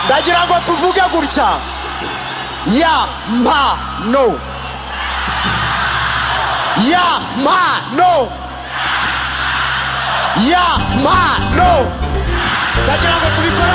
ndagira ngo tuvuge gutya ya mpa no ya mpa no ya mpa no ndagira ngo tubikore